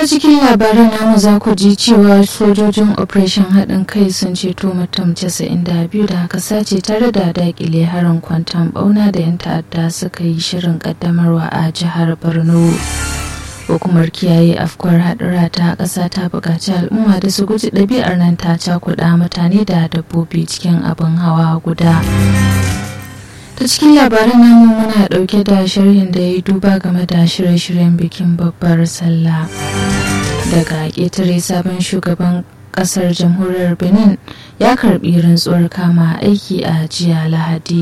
cikin labaran namu za ku ji cewa sojojin operation haɗin kai sun ceto mutum 92 da aka sace tare da dakile harin kwantan bauna da 'yan ta'adda suka yi shirin ƙaddamarwa a jihar borno hukumar kiyaye afkuwar haɗura ta ƙasa ta buƙaci al'umma da su guji ɗabi'ar nan ta cakuɗa mutane da dabbobi cikin abin hawa guda ta cikin labaran namu muna ɗauke da sharhin da ya yi duba game da shirye-shiryen bikin babbar sallah daga ƙetare sabon shugaban ƙasar jamhuriyar benin ya karɓi rantsuwar kama aiki a jiya lahadi